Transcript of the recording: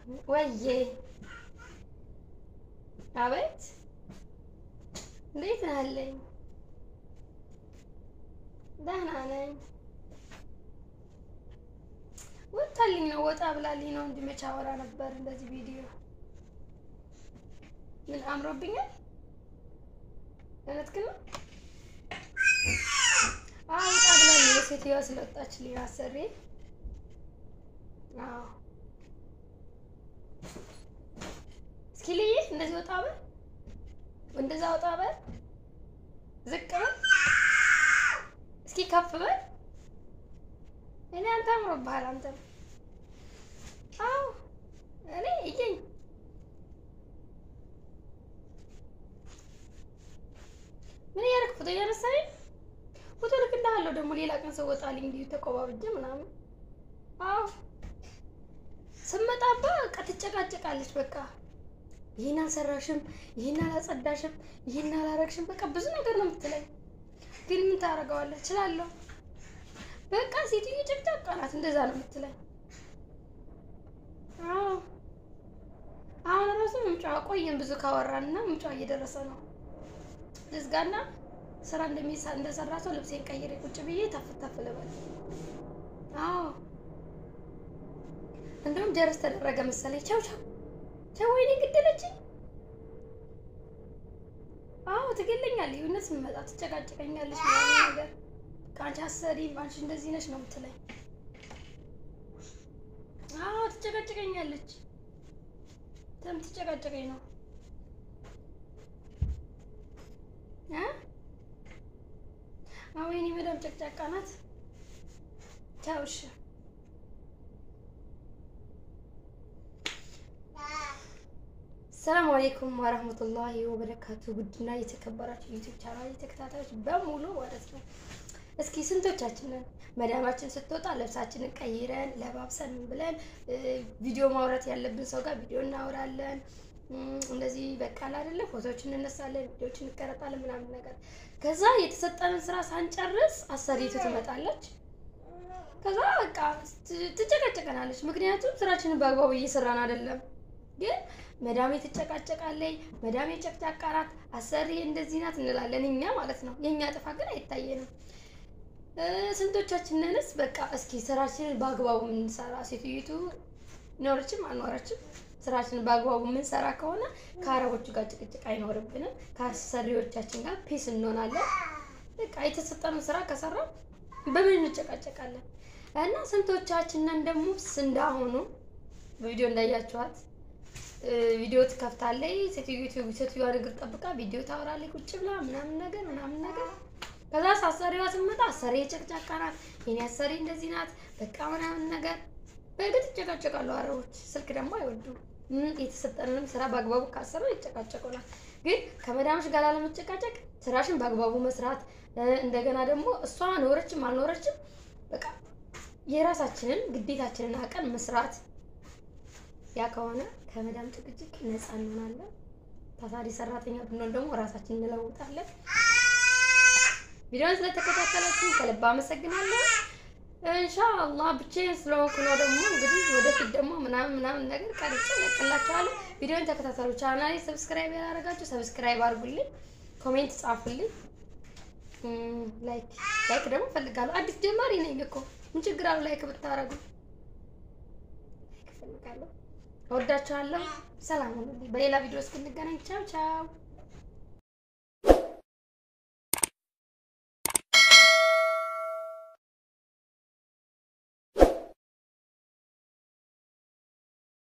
ወዬ አቤት እንዴት ነህ አለኝ። ደህና ነኝ። ወጣልኝ ነው ወጣ ብላልኝ ነው እንጂ መቼ አወራ ነበር እንደዚህ ቪዲዮ። ምን አምሮብኛል? እውነትህን ነው? አዎ ወጣ ብላልኝ የሴትዮዋ ስለወጣችልኝ አሰሬ። አዎ እስኪ ልይህ እንደዚህ ወጣ በል እንደዛ ወጣ በል ዝቅ በል እስኪ ከፍ በል እኔ አንተ አምሮብሃል አንተ አዎ እኔ እየኝ ምን እያደረክ ፎቶ እያነሳኝ ፎቶ ልክልሃለሁ ደግሞ ሌላ ቀን ሰው ወጣልኝ እንዲሁ ተቆባብጄ ምናምን አዎ ስመጣባ በቃ ትጨቃጨቃለች በቃ ይህን አልሰራሽም፣ ይህን አላጸዳሽም፣ ይህን አላረግሽም፣ በቃ ብዙ ነገር ነው የምትለኝ። ግን ምን ታደርገዋለህ? እችላለሁ። በቃ ሴትዮ ጭቅጫቃ ናት፣ እንደዛ ነው የምትለኝ። አዎ አሁን ራሱ ምንጫ ቆየን ብዙ ካወራን እና ምንጫ እየደረሰ ነው። ልዝጋና ስራ እንደሚሳ እንደሰራ ሰው ልብሴን ቀይሬ ቁጭ ብዬ ተፍ ተፍ ልበል። አዎ እንደውም ጀርስ ተደረገ መሰለኝ። ቻው ቻው ቻው። ወይኔ ግደለችኝ። አዎ ትገለኛለች። እውነት ስመጣ ትጨቃጨቀኛለች ምናምን ነገር ከአንቺ አሰሪም አንቺ እንደዚህ ነች ነው የምትለኝ። አዎ ትጨቃጨቀኛለች። ተም ትጨቃጨቀኝ ነው እ አዎ የእኔ መዳም ጨቅጫቃ ናት። ቻው እሺ። ሰላም አለይኩም ወረህመቱላሂ ወበረካቱ። ውድና የተከበራችሁ ዩቲዩብ ቻናል ተከታታዮች በሙሉ ማለት ነው። እስኪ ስንቶቻችንን መዳማችን ስትወጣ ልብሳችንን ቀይረን ለባብሰን ብለን ቪዲዮ ማውራት ያለብን ሰው ጋር ቪዲዮ እናወራለን። እንደዚህ በቃል አይደለ ፎቶዎች እንነሳለን፣ ቪዲዮዎች እንቀረጣለን ምናምን ነገር። ከዛ የተሰጠንን ስራ ሳንጨርስ አሰሪቱ ትመጣለች። ከዛ በቃ ትጨቀጨቀናለች። ምክንያቱም ስራችንን በአግባቡ እየሰራን አይደለም። ግን መዳሜ ትጨቃጨቃለች፣ መዳሜ ጨቅጫቃ ናት፣ አሰሪ እንደዚህ ናት እንላለን እኛ ማለት ነው። የእኛ ጥፋት ግን አይታየንም። ስንቶቻችንንስ በቃ እስኪ ስራችንን በአግባቡ የምንሰራ ሴትዮቱ ኖረችም አልኖረችም ስራችንን በአግባቡ የምንሰራ ከሆነ ከአረቦቹ ጋር ጭቅጭቅ አይኖርብንም። ከአሰሪዎቻችን ጋር ፒስ እንሆናለን። በቃ የተሰጠንን ስራ ከሰራ በምን እንጨቃጨቃለን? እና ስንቶቻችንን ደግሞ እንዳሆኑ ቪዲዮ እንዳያችኋት ቪዲዮ ትከፍታለች። ሴትዮዋ ሴትዮዋ እግር ጠብቃ ቪዲዮ ታወራለች ቁጭ ብላ ምናምን ነገር ምናምን ነገር። ከዛ አሰሪዋ ስመጣ አሰሪ ጨቅጫቃ ናት፣ የኔ አሰሪ እንደዚህ ናት፣ በቃ ምናምን ነገር። በእርግጥ ይጨቃጨቃሉ አረቦች፣ ስልክ ደግሞ አይወዱም። የተሰጠንንም ስራ በአግባቡ ካሰሩ ይጨቃጨቁናል። ግን ከመዳምሽ ጋር ላለመጨቃጨቅ ስራሽን በአግባቡ መስራት፣ እንደገና ደግሞ እሷ ኖረችም አልኖረችም በቃ የራሳችንን ግዴታችንን አቀን መስራት ያ ከሆነ ከመዳም ጭቅጭቅ ነፃ እንሆናለን። ታታሪ ሰራተኛ ብንሆን ደግሞ ራሳችን እንለውጣለን። ቪዲዮን ስለተከታተላችሁ ከልብ አመሰግናለሁ። ኢንሻአላህ ብቻዬን ስለሆንኩ ነው ደግሞ እንግዲህ ወደፊት ደግሞ ምናምን ምናምን ነገር ቀርጬ እለቅላችኋለሁ። ቪዲዮን ተከታተሉ። ቻናሌ ሰብስክራይብ ያላደረጋችሁ ሰብስክራይብ አድርጉልኝ፣ ኮሜንት ጻፉልኝ። ላይክ ላይክ ደግሞ ፈልጋለሁ። አዲስ ጀማሪ ነኝ እኮ ምን ችግር አለው ላይክ ብታረጉ? ላይክ ፈልጋለሁ። እወዳችኋለሁ። ሰላም ሁኑልኝ። በሌላ ቪዲዮ እስክንገናኝ ቻው ቻው።